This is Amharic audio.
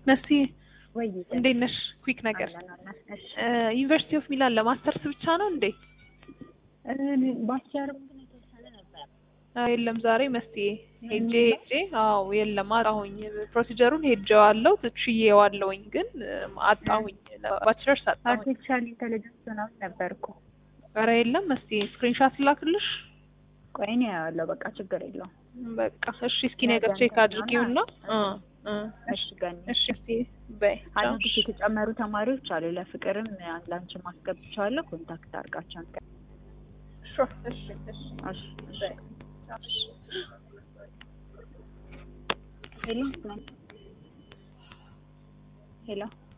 መሲ ወይ እንዴት ነሽ? ኩዊክ ነገር አለን አለን። እሺ ዩኒቨርሲቲ ኦፍ ሚላን ለማስተርስ ብቻ ነው እንዴ? ባችለርም ግን የተወሰነ ነበር። አዎ፣ የለም ዛሬ መስቴ ሄጄ ሄጄ አዎ የለም አጣሁኝ። ፕሮሲጀሩን ሄጄዋለሁ ትችዬዋለሁኝ ግን አጣሁኝ። ባችለርስ አጣሁኝ። አርቲፊሻል ኢንቴሊጀንስ ምናምን ነበር እኮ። ኧረ የለም መስቴ ስክሪንሻት ላክልሽ። ቆይ እኔ አያለሁ። በቃ ችግር የለውም። በቃ እሺ፣ እስኪ ነገር ቼክ አድርጊውና እ እ እሺ ገኒ እሺ እስቲ በይ ቻው። አዲስ የተጨመሩ ተማሪዎች አሉ። ለፍቅርም ላንቺ ማስገብቻለሁ። ኮንታክት አድርጋቸው አንተ። ሹር እሺ እሺ እሺ እሺ። በይ ቻው። ሄሎ ሄሎ